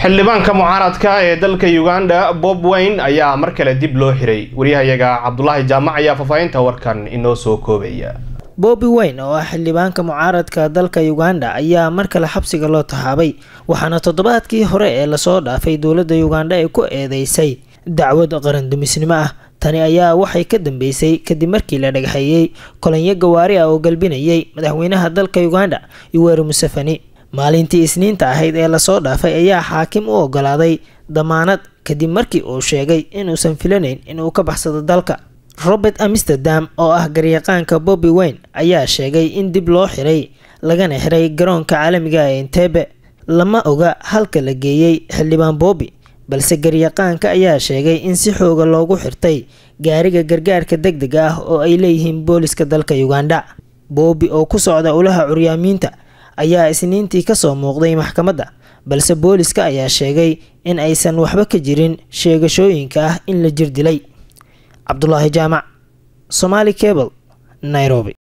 xildhibaanka mucaaradka ee dalka uganda bob wayne ayaa mar kale dib loo xiray waryahayaga cabdulaahi jaamac ayaa faahfaahinta warkan inoo soo koobaya bobi wayne oo ah xildhibaanka mucaaradka dalka uganda ayaa mar kale xabsiga loo taxaabay waxaana toddobaadkii hore ee lasoo dhaafay dowladda uganda ay ku eedeysay dacwad qarandumisnimo ah tani ayaa waxay ka dambeysay kadib markii la dhagaxeeyey kolonyo gawaari ah oo galbinayay madaxweynaha dalka uganda yoweri museveni maalintii isniinta ahayd ee lasoo dhaafay ayaa xaakim u ogolaaday damaanad kadib markii uu sheegay inuusan filanayn inuu ka baxsado dalka robert amsterdam oo ah garyaqaanka bobi wayne ayaa sheegay in dib loo xiray lagana xiray garoonka caalamiga ee entebe lama oga halka la geeyey xildhibaan bobi balse garyaqaanka ayaa sheegay in si xooga loogu xirtay gaariga gargaarka deg deg ah oo ay leeyihiin booliska dalka uganda boobi oo ku socda ulaha curyaamiinta ayaa isniintii kasoo muuqday maxkamadda balse booliska ayaa sheegay in aysan waxba ka jirin sheegashooyinka ah in la jir dilay cabdulaahi jaamac somaali cable nairobi